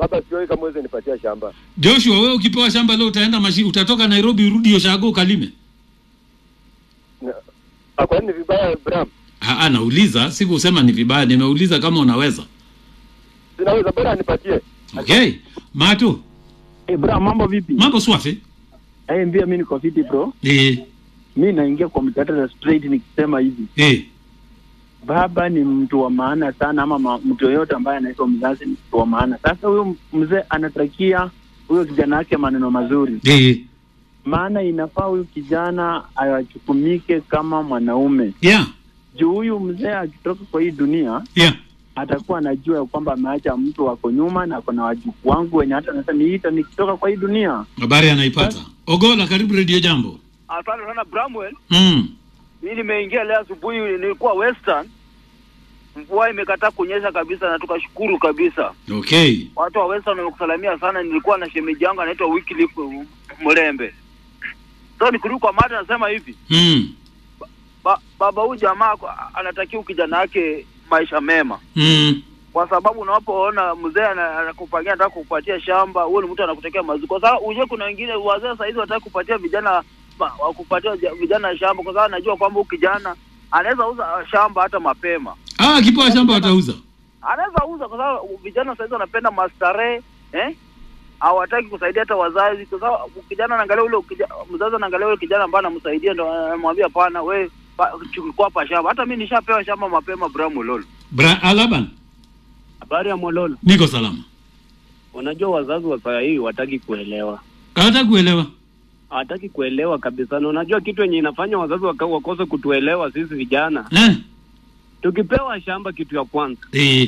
baba sioi kama uweze nipatia shamba Joshua, wewe ukipewa shamba leo utaenda mashi, utatoka Nairobi urudi Oshago ukalime? Na- ah, kwani ni vibaya Bram Ah, nauliza, sikusema ni vibaya, nimeuliza kama unaweza. sinaweza bora nipatie Okay. Mato, Hey, bra mambo vipi? mambo swafi? Hey, mbia mi niko fiti bro. Eh, Mi naingia kwa mjadala straight nikisema hivi, eh. baba ni mtu wa maana sana, ama ma, mtu yoyote ambaye anaitwa mzazi ni mtu wa maana. Sasa huyo mzee anatakia huyo kijana wake maneno mazuri, Eh. maana inafaa huyu kijana awachukumike kama mwanaume, Yeah. juu huyu mzee akitoka kwa hii dunia Yeah. atakuwa anajua ya kwamba ameacha mtu wako nyuma na ako na wajukuu wangu wenye hata naweza niita nikitoka kwa hii dunia. Habari anaipata. Ogola, karibu Radio Jambo. Asante sana Bramwell. Mm. Mimi nimeingia leo asubuhi, nilikuwa Western, mvua imekataa kunyesha kabisa, na tukashukuru kabisa. Okay. Watu wa Western wamekusalamia sana. Nilikuwa na shemeji yangu anaitwa Wycliffe Mlembe. So nikirudi kwa mada, nasema hivi Mm. ba, baba huyu jamaa kwa- anatakiwa kijana wake maisha mema, Mm. kwa sababu unapoona mzee ana- anakupangia anataka kukupatia shamba, huyo ni mtu anakutekea mazuri. Kwa sababu uje, kuna wengine wazee saa hizi wataka kupatia vijana ma- wakupatia ja- vijana shamba, kwa sababu anajua kwamba huyu kijana anaweza uza shamba hata mapema, Ah, akipewa shamba watauza. anaweza uza, kwa sababu vijana saa hizi wanapenda mastarehe eh hawataki kusaidia hata wazazi, kwa sababu kijana anaangalia ule ukija- mzazi anaangalia ule kijana ambaye anamsaidia, ndo anamwambia pana, we pa- chukua hapa shamba. Hata mimi nishapewa shamba mapema, Bramu lolo. Bra Alaban, Habari ya Mololo, niko salama. unajua wazazi wa saa hii wataki kuelewa, Hata kuelewa. hawataki kuelewa kabisa. Na unajua kitu yenye inafanya wazazi waka- wakose kutuelewa sisi vijana, Eh? tukipewa shamba, kitu ya kwanza, Eh.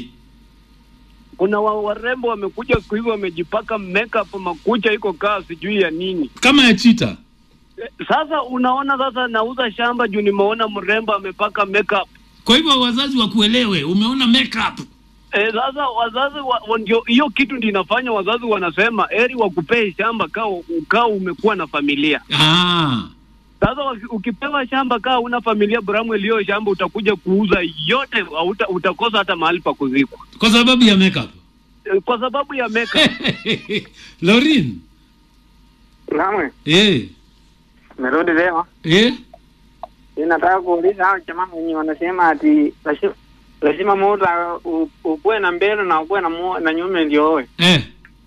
kuna wa, warembo wamekuja siku hizi wamejipaka makeup, makucha iko kaa sijui ya nini. Kama ya chita. Eh, Sasa unaona, sasa nauza shamba juu nimeona mrembo amepaka makeup. Kwa hivyo wazazi wakuelewe, umeona makeup. E, sasa wazazi wa, wa, ndio hiyo kitu ndio inafanya wazazi wanasema eri wakupee shamba kaa ukaa umekuwa na familia. Ah. Sasa waki- ukipewa shamba kaa una familia Bramwell, hiyo shamba utakuja kuuza yote, hauta- utakosa hata mahali pa kuzikwa Kwa sababu ya makeup. e, kwa sababu ya makeup. Laurin. Namwe, Eh. merudi leo. Eh. Ninataka kuuliza hao jamaa wenye wanasema ati lazima- lazima mtu u- ukuwe na mbele na ukuwe na, mu- na nyume ndio owe. Eh.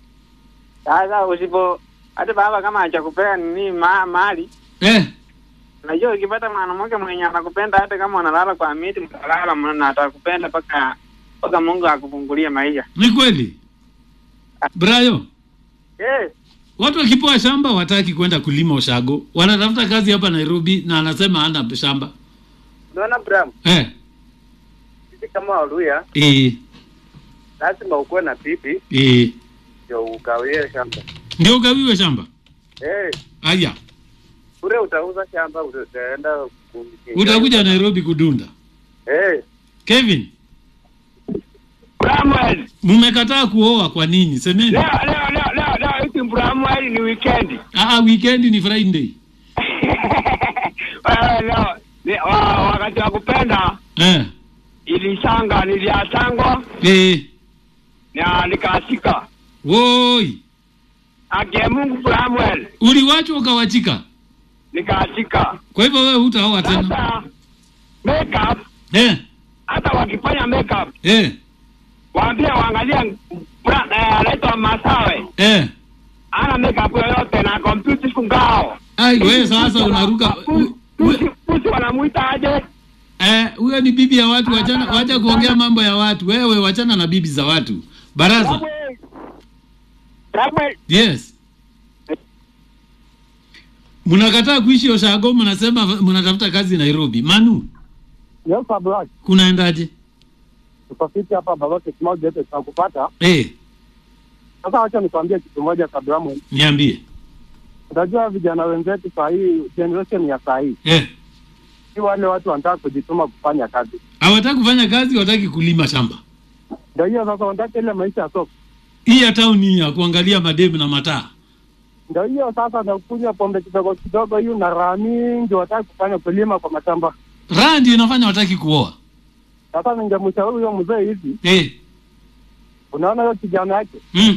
Sasa usipo hata baba kama hajakupea nini ma, mali Eh. unajua ukipata mwanamke mwenye anakupenda hata kama unalala kwa miti mtalala mna- na atakupenda mpaka mpaka Mungu akufungulie maisha. Ni kweli. Brayo. Eh, Watu wakipewa shamba wataki kwenda kulima Oshago, wanatafuta kazi hapa Nairobi na anasema hana shamba. unaona Bram Eh, sisi kama Waluya eh, lazima ukuwe na bibi eh. ndio ugawie shamba Ndio ugawiwe shamba. eh Aya, ure utauza shamba utaenda ku- utakuja Nairobi kudunda. eh Kevin, Bramwell, mmekataa kuoa kwa nini? Semeni. leo leo leo leo leo hiki Bramwell ni weekend. Ah, weekend ni Friday. Wewe leo ni- wa- wakati wa kupenda Eh, ilisanga niliasangwa eh. na nikaasika. Woi, Akie Mungu Bramwell, uliwachwa ukawachika. nikaasika. Kwa hivyo wewe hutaoa tena. Sasa makeup Eh, hata wakifanya makeup eh, waambie waangalie bra- eh, anaitwa Masawe eh. ana makeup yoyote na kompyuta kungao. Ai, wewe sasa unaruka. u- u- Pusi wanamuita aje? Eh, huyo ni bibi ya watu, wachana wacha kuongea mambo ya watu. Wewe wachana na bibi za watu. Baraza. Bramwell. Bramwell. Yes. Mnakataa kuishi Oshago, mnasema mnatafuta kazi Nairobi. Manu, Yes, Black. kunaendaje? Tuko fiti hapa Balote Small Gate tunakupata. Eh, Sasa wacha nikwambie kitu moja kabla mwe. niambie. Unajua vijana wenzetu saa hii generation ya saa hii Eh, si wale watu wanataka kujituma kufanya kazi. hawataki kufanya kazi, hawataki kulima shamba. Ndio hiyo sasa wanataka ile maisha ya soko. Hii ya town hii ya kuangalia mademu na mataa. Ndio hiyo sasa na kunywa pombe kidogo kidogo hiyo na raha mingi wataka kufanya kulima kwa mashamba. Raha ndio inafanya hawataki kuoa. Sasa ningemshauri huyo mzee hivi, Eh, unaona hiyo kijana yake mm.